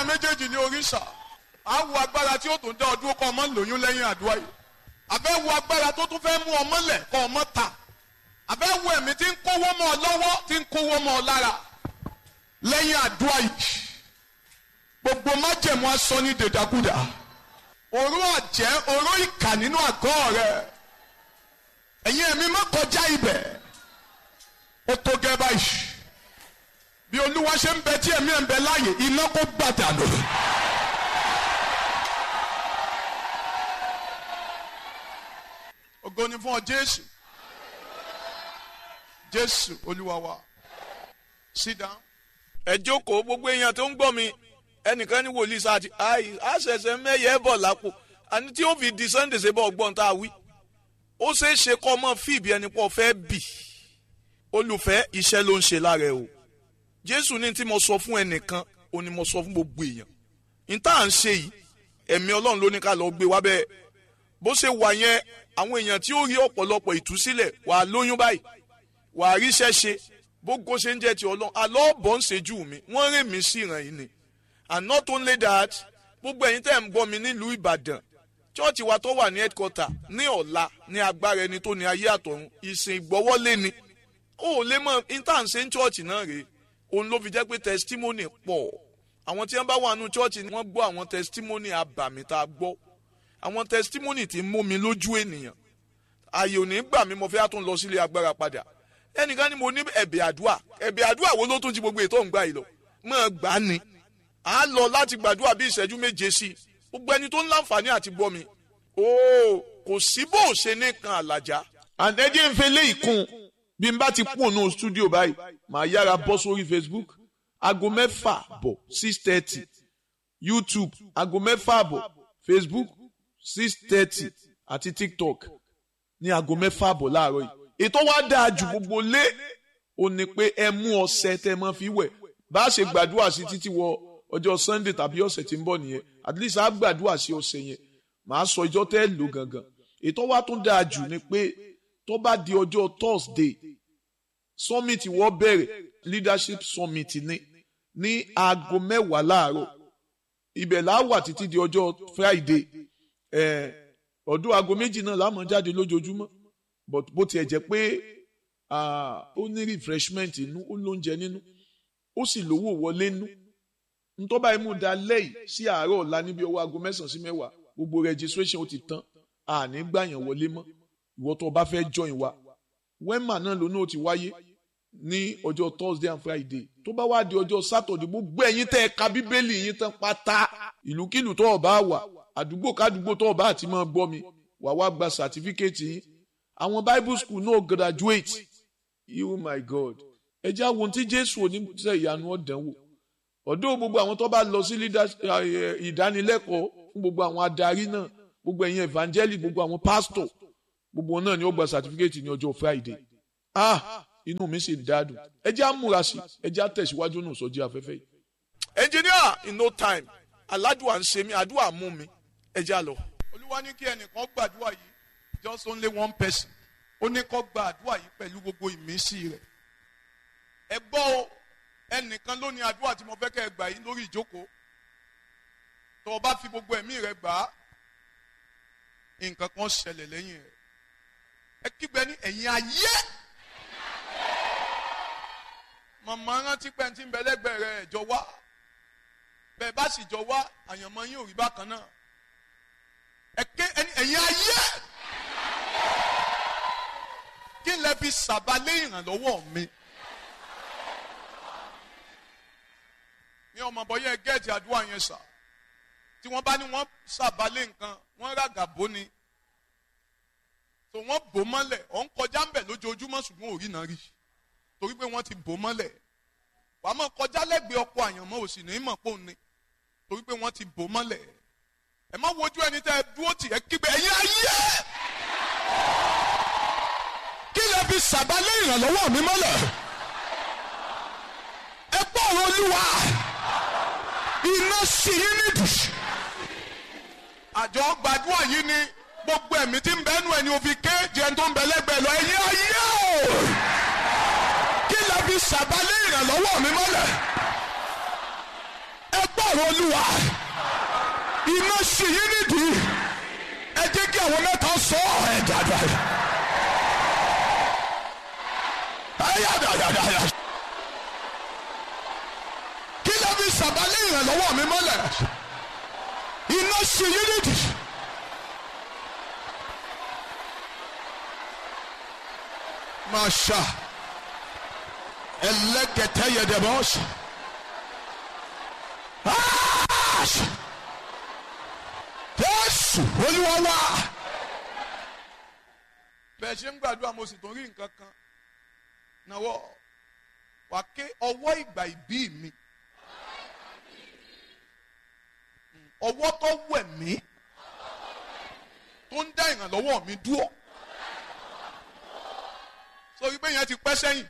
ẹ méjèèjì ní oríṣà á wo agbára tí ó tún dá ọdún kọ́ ọmọ lóyún lẹ́yìn àdúrà yìí àbẹ́ wo agbára tó tún fẹ́ mú ọmọ lẹ̀ kọ́ ọmọ ta àbẹ́ wo ẹ̀mí tí ń kówó mọ́ ọ lọ́wọ́ tí ń kówó mọ́ ọ lára lẹ́yìn àdúrà yìí gbogbo májẹ̀mú aṣọ ní dèdàkúdà òró àjẹ́ òró ìkà nínú àgọ́ rẹ̀ ẹ̀yin ẹ̀mí má kọjá ibẹ̀ ó tó gẹ́ báyìí bí olúwa ṣe ń bẹ tí ẹ̀mí ẹ̀ ń bẹ láàyè iná kó gbàdánù. ògo ni fún ọ jésù jésù olúwa wa sit down. ẹ jókòó gbogbo èèyàn tó ń gbọ́ mi ẹnìkan ní wòlíì sáàtì àì àṣẹṣẹ mẹ́yẹ bọ̀ lápò àní tí ó fi di sunday ṣe bọ̀ ọgbọ́n tá a wí ó ṣeé ṣe kọ́ ọmọ fíìbì ẹni pọ̀ fẹ́ bì olùfẹ́ iṣẹ́ ló ń ṣe lára ẹ o jésù ní tí mo sọ fún ẹnìkan ó ní mo sọ fún gbogbo èèyàn ní tá à ń ṣe yìí ẹ̀mí ọlọ́run ló ní ká lọ gbé wá bẹ́ẹ̀ bó ṣe wà yẹn àwọn èèyàn tí ó rí ọ̀pọ̀lọpọ̀ ìtúsílẹ̀ wà á lóyún báyìí wà á ríṣẹ́ ṣe bógo ṣe ń jẹ́ ti ọlọ́run àlọ́ bọ̀ ń ṣejú mi wọ́n rìn mí sí ìràn yìí ni and not only that gbogbo ẹ̀yin tẹ́ ń gbọ́ mi nílùú ìbàdàn chọ́ọ̀chì wa tó wà ní headquarter ní ọ̀la ní agbára ẹni tó ní ayé àtọ̀run ìsìn ìgbọ́wọ́lé ni ó lè mọ intanṣe ń chọ́ọ̀chì náà rèé òun ló fi jẹ́ pé testimony pọ̀ àwọn tí wọ́n bá wà nù chọ́ọ̀chì ni wọ́n gbọ́ àwọn testimony abàmì tá a gbọ́ àwọn testimony tí ń mú mi lójú ènìyàn ààyè ò ní gbà mí mo fẹ́ tún lọ sílé agbára padà ẹnìkan ni mo ní ẹ̀bẹ̀ àdúà ẹ̀bẹ̀ àdúà wo ló tún ti gbogbo ètò òǹgbà yìí lọ mọ̀ gbà á ni à á lọ láti gbàdúrà bí ìṣẹ́jú méje sí i gbogbo ẹni tó ń láǹfààní àti gbọ́ mi ooo kò sí bó o ṣe ní kan àlàjá. àtẹ̀jẹ́ ń fẹ́ lé ìkún bí n bá ti kún ònú stúdíò báyìí màá yára bọ́ sórí facebook aago mẹ́fà bọ̀ six thirty youtube aago mẹ́fà bọ̀ facebook six thirty àti tiktok ní aago mẹ́fà bọ̀ láàárọ̀ yìí ètò wa dáa ju gbogbo lé o ní pé ẹ mú ọṣẹ tẹ mọ́ fi wẹ̀ bá a ṣe gbàdúrà sí títí wọ ọjọ́ sunday tàbí ọ̀sẹ̀ tí ń bọ̀ nìyẹn at least a gbàdúrà sí ọ̀sẹ̀ yẹn màá sọ ìjọ tẹ́ ẹ lò gangan ètò wa tún dáa jù ni pé tó bá di ọjọ́ thursday summit wọ́n bẹ̀rẹ̀ leadership summit ní ní aago mẹ́wàá láàárọ̀ ibẹ̀ là wà títí di ọjọ́ friday ọdún aago méjì náà la máa jáde lójoojúmọ́ but bó tiẹ̀ jẹ́ pé ó ní refreshment inú ó lóúnjẹ nínú ó sì lówó wọlé nínú ntọ́ba imú da lẹ́yìn sí àárọ̀ ọ̀la níbi ọwọ́ aago mẹ́sàn-án sí mẹ́wàá gbogbo registration ó ti tán àní gbàyàn wọlé mọ́ ìwọ tó o bá fẹ́ join wa wema náà lónà ó ti wáyé ní ọjọ́ thursday and friday tó bá wá di ọjọ́ saturday gbogbo ẹ̀yin tẹ́ ẹ ka bíbélì yín tán pátá ìlúkìlù tó o bá wà àdúgbò kádùgbò tó o bá àti máa gbọ́ mi wà wá gba certificate yín àwọn bible school náà graduate you my god ẹ jẹ́ àwọn tí jésù oníṣẹ́ ìyanu ọ̀dánwò ọ̀dọ́ gbogbo àwọn tó bá lọ sí ìdánilẹ́kọ̀ọ́ fún gbogbo àwọn adarí náà gbogbo ẹ̀yin evangelist gbogbo àwọn pastor gbogbo náà ni ó gba certificate ní ọjọ́ friday ah inú mi sì dádùn ẹ jẹ́ àmúra sí ẹ jẹ́ àtẹ̀síwájú náà sọ́jí afẹ́fẹ́ yìí. engineer in no time aládùá ń ṣe mí àdúrà mú mi ẹ já lọ. olúwa ní kí ẹnìkan gbàdúrà yìí just only one person ó ní kó gbàdúrà yìí pẹ̀lú gbogbo ìmísí rẹ̀ ẹ gbọ́ o ẹnìkan ló ní àdúrà tí mo fẹ́ kẹ́ ẹ gbà yín lórí ìjókòó tó o bá fi gbogbo ẹ̀mí rẹ gbà á nǹkan kan ṣẹlẹ̀ lẹ́yìn rẹ̀ ẹ kígbe ní ẹ̀yìn ayé màmá rántí pé ẹni tí ń bẹ lẹ́gbẹ̀ẹ́ rẹ̀ ẹ̀jọ̀ wá bẹ́ẹ̀ bá sì jọ wá àyànmọ́ yín ò rí bákan náà ẹ̀kẹ́ ẹ̀yìn ayé kí n lè fi sàbálẹ̀ ìrànlọ́wọ́ mi. ní ọmọ bọ́yẹ gẹ́ẹ̀tì àdúrà yẹn sà tí wọ́n bá ní wọ́n sàbálẹ̀ nǹkan wọ́n ràgà bó ni tó wọ́n bò mọ́lẹ̀ ọ̀ ń kọjá ń bẹ̀ lójoojúmọ́ ṣùgbọ́n ò rí náà rí torí pé wọ́n ti bò mọ́lẹ̀ wà á mọ̀ kọjá lẹ́gbẹ̀ẹ́ ọkọ̀ àyànmọ́ òsì ní mọ̀ pò ní torí pé wọ́n ti bò mọ́lẹ̀ ẹ má wojú ẹni tẹ́ ẹ dúró tì ẹ kígbe ẹ̀yin ayé kí lè fi sàbálẹ̀ ìrànlọ́wọ́ mi mọ́lẹ̀ ẹ gbọ́ ọ̀rọ̀ olúwa iná sí yín nídìí. àjọ gbàdúrà yìí ni gbogbo ẹ̀mí tí ń bẹ nù ẹni òfin kéèjì ẹni tó ń bẹ lẹ́gbẹ̀ẹ́ lọ ẹ̀yin ayé o kí lè fi sàbálẹ̀ ìrànlọ́wọ́ mi mọ́lẹ̀ ẹ gbọ́ gbọ́rọ̀ olúwa iná ṣì yín nídìí ẹ jẹ́ kí àwọn mẹ́ta sọ ẹ̀ dáadáa. ayé dáadáa. kí ló fi sàbálẹ̀ ìrànlọ́wọ́ mi mọ́lẹ̀ iná ṣì yín nídìí. Masha ẹlẹ́kẹ̀tẹ́ yẹ dẹ̀ bọ́ọ̀sì. Jésù olúwa wá. bẹ́ẹ̀ ṣe ń gbàdúrà mo sì tún rí nǹkan kan náwó wà ké ọwọ́ ìgbà ìbí mi ọwọ́ tó wẹ̀ mí tó ń dá ìrànlọ́wọ́ mi dúró sórí pé yẹn ti pẹ́ sẹ́yìn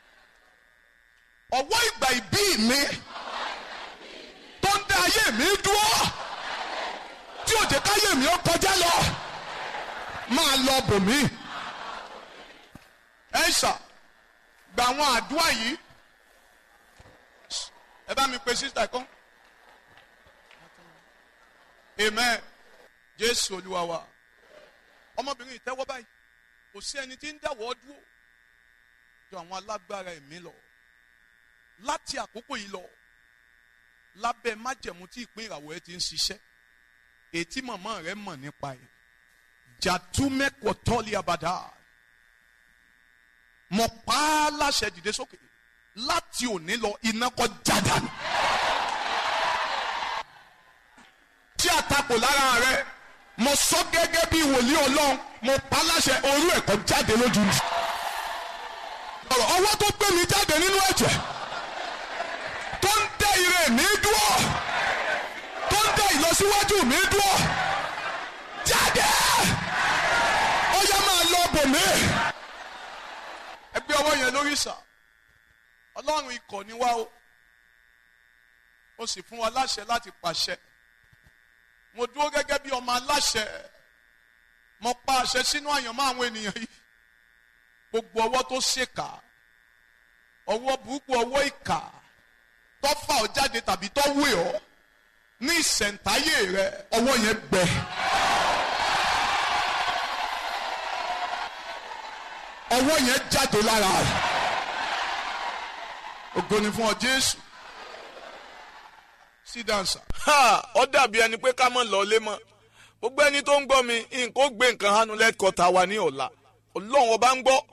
ọwọ́ ìgbà ìbí mi tó ń dá ayé mi dúró tí ò jẹ́ káyé mi ó kọjá lọ máa lọ bò mí. ẹ ṣà gba àwọn àdúrà yìí ẹ bá mi pe sísítà kan amen jésù olúwa wa ọmọbìnrin ìtẹ́wọ́ báyìí kò sí ẹni tí ń dáwọ́ dúró jọ àwọn alágbára ẹ̀mí lọ láti àkókò yìí lọ lábẹ́ májẹ̀mú tí ìpín ìràwọ̀ ẹ ti ń ṣiṣẹ́ ètí màmá rẹ mọ̀ nípa ẹ̀ jàdúmẹ́kọ̀ tọ́lé abàdá mo pa á láṣẹ dìde sókè láti òní lọ iná kọ́ jádàánù tí àtakò lára rẹ mo sọ gẹ́gẹ́ bí wòlíì ọlọ́run mo pa á láṣẹ orú ẹ̀kọ́ jáde lójú mi ọ̀rọ̀ ọwọ́ tó gbé mi jáde nínú ẹ̀jẹ̀ tó ń tẹ ire mi dúró tó ń tẹ ìlọsíwájú mi dúró jáde ó yá máa lọ bò mí. ẹgbẹ́ ọwọ́ yẹn lórí ìsà ọlọ́run ikọ̀ ni wá o ó sì fún wa láṣẹ láti pàṣẹ mo dúró gẹ́gẹ́ bí ọmọ aláṣẹ mo pa àṣẹ sínú àyànmọ́ àwọn ènìyàn yìí gbogbo ọwọ́ tó ṣèkà ọwọ́ burúkú ọwọ́ ìkà tó fà ọ́ jáde tàbí tó wé ọ́ ní ìṣẹ̀ǹtáyé rẹ ọwọ́ yẹn gbẹ. ọwọ́ yẹn jáde lára rẹ ògo ni fún ọ Jésù sí dansa. ọ dàbí ẹni pé ká mọ̀ lọ́lé mọ́ gbogbo ẹni tó ń gbọ́ mi nǹkan ó gbé nǹkan hanu lẹ́kọ̀ọ́ta wa ní ọ̀la ọlọ́run ọba ń gbọ́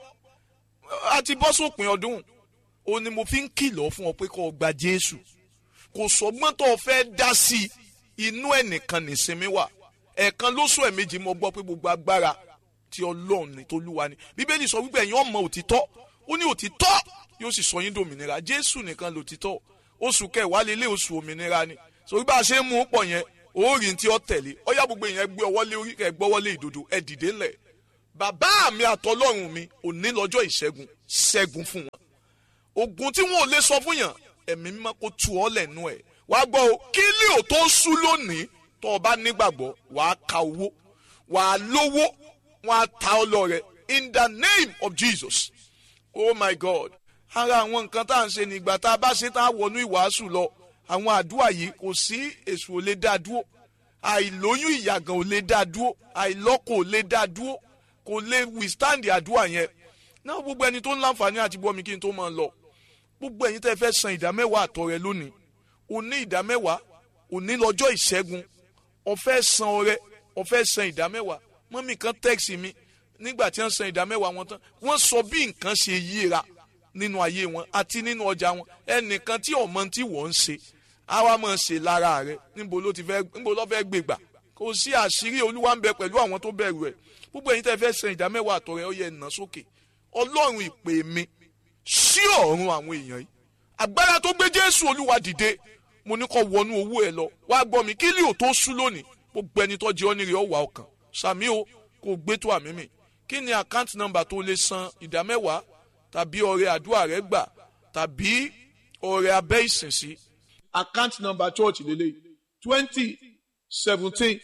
a ti bọ́ sópin ọdún ó ní mo fi ń kìlọ̀ fún ọ pé kó o gba Jésù kò sọgbọ́n tó o fẹ́ dá sí inú ẹnìkan nìsinmi wà ẹ̀ẹ̀kan lóṣù ẹ̀mejì mo gbọ́ pé gbogbo agbára ti ọlọ́run ní tolúwa ni bíbélì sọ wípé ẹ̀yin ọmọ òtítọ́ ó ní òtítọ́ yóò sì sọ yín dòmìnira Jésù nìkan lòtítọ́ oṣù kẹwàá lélẹ̀ oṣù òmìnira ni sọ bí a ṣe ń mú pọ̀ yẹn òórìn tí ó tẹ̀lé ọyá gbogbo yẹn gbé ọwọ́ lé orí kẹ gbọ́wọ́ lé ìdodo ẹ dìde ńlẹ̀ bàbá mi àtọlọ́run mi òní lọ́jọ́ ìṣẹ́gun ṣẹ́gun fún wọn ogun tí wọn ò lè sọ fún yàn ẹ̀mí mímọ́ kó tu ọ́ lẹ́nu ẹ̀ wàá gbọ́ o kí lè ò tó sú lónìí tó o bá nígbàgbọ́ wàá ka owó wàá lówó wàá ta ọ lọ rẹ in the name of Jesus oh my God ara àwọn nǹkan tá à ń ṣe nígbà tá a bá ṣe tá a wọnú ìwàásù lọ àwọn àdúrà yìí kò sí èṣù ò lè dá dúró àìlóyún ìyàgàn ò lè dá dúró àìlọ́kọ ò lè dá dúró kò lè withstand àdúrà yẹn náà gbogbo ẹni tó ń láǹfààní àti bọ́ mi kí n tó máa lọ gbogbo ẹ̀yin tẹ́ fẹ́ san ìdámẹ́wàá àtọ̀ rẹ lónìí òní ìdámẹ́wàá òní lọ́jọ́ ìṣẹ́gun ọ̀fẹ́ san ọrẹ ọ̀fẹ́ san ìdámẹ́wàá mọ́mì kan tẹ́ẹ̀sì mi nígbà tí wọ́n san ìdámẹ́wàá wọn tán wọ́n sọ bí nǹkan ṣe yíra nínú ayé wọn àti nínú ọjà wọn ẹnìkan tí ọmọ tí wọ́n ń ṣe àwa máa ṣe lára rẹ níbo ló ti fẹ́ níbo ló fẹ́ gbégbà kò sí àṣírí olúwa ń bẹ pẹ̀lú àwọn tó bẹ̀rù ẹ̀ gbogbo ẹ̀yin tẹ́ fẹ́ san ìdámẹ́wàá àtọ̀ rẹ ó yẹ nà sókè ọlọ́run ìpè mi sí ọ̀run àwọn èèyàn yìí agbára tó gbé jésù olúwa dìde mo ní kó wọnú owó ẹ lọ wá gbọ́ mi kí lè ò tó sú lónìí gbogbo ẹni tó jẹ́ ọ́ nírè ọ̀wà ọkàn sàmí o kò gbé tó àmì mi kí ni account number tó lè san ìdámẹ́wàá tàbí ọrẹ àdúrà rẹ gbà tàbí ọrẹ abẹ́ ìsinsí. account number church lele twenty seventeen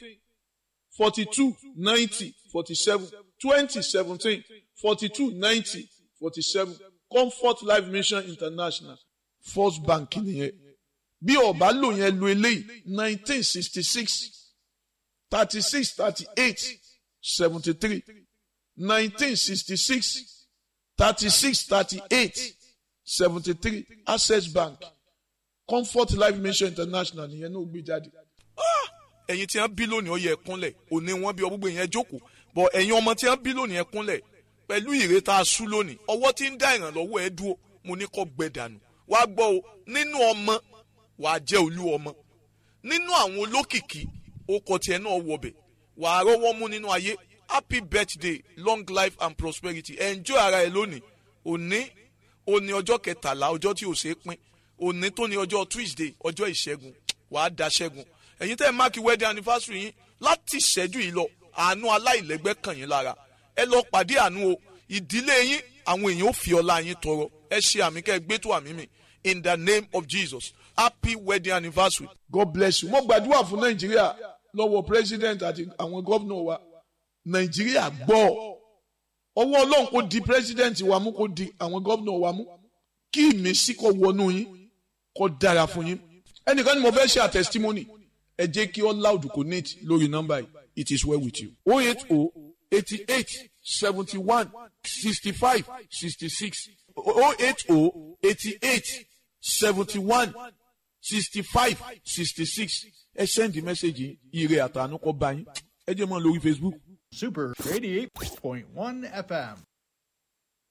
forty two ninety forty seven twenty seventeen forty two ninety forty seven comfort life mission international first bank nìyẹn bí ọba lò yẹn lo eléyìí nineteen sixty six thirty six thirty eight seventy three nineteen sixty six thirty six thirty eight seventy three access bank comfort life mission international nìyẹn náà gbé jáde. ẹ̀yin tí wọ́n bí lónìí ó yẹ kúnlẹ̀ òní wọ́n bí ọgbọ́gbọ́ yẹn jókòó bọ̀ ẹ̀yin ọmọ tí wọ́n bí lónìí ẹ kúnlẹ̀ pẹ̀lú ìrètà asú lónìí ọwọ́ tí ń dá ìrànlọ́wọ́ ẹ dúró mo ní kọ́ gbẹdànù wá gbọ́ o nínú ọmọ wàá jẹ́ olú ọmọ nínú àwọn olókìkí okọ̀ tiẹ̀ náà wọbẹ̀ wàá rọ́wọ́ mú nínú ayé happy birthday long life and prosperity enjoy ara ẹ lónìí òní òní ọjọ́ kẹtàlá ọjọ́ tí ò ṣeé pín òní tó ní ọjọ́ tuesday ọjọ́ ìṣẹ́gun wàá da ṣẹ́gun ẹ̀yin tẹ́ ẹ máàkì wedding anniversary yín láti ìṣẹ́jú yìí lọ àánú aláìlẹ́gbẹ́ kàn yín lára ẹ lọ pàdé àánú o ìdílé yín àwọn èèyàn ò fi ọlá yín tọrọ ẹ ṣe àmì kẹ́ ẹ gbé tó àmì mi in the name of jesus happy wedding anniversary. God bless you. mo gbàdúrà fún nàìjíríà lọ́wọ́ president àti àwọn gómìnà wa nàìjíríà gbọ́ ọwọ́ ọlọ́run kò di president wa mú kò di àwọn gómìnà wa mú kí ìmísí kó wọnú yín kó dára fún yín ẹnìkan ni mo fẹ́ ṣe à testimony ẹ jẹ́ kí all loud connect lórí nọ́mbà yìí it is well with you. o eight o eighty eight seventy one sixty five sixty six o eight o eighty eight seventy one sixty five sixty six ẹ send the message yìí ire àtànú kọ bá yín ẹ jẹ́ mọ́ lórí facebook. Super 88.1 FM.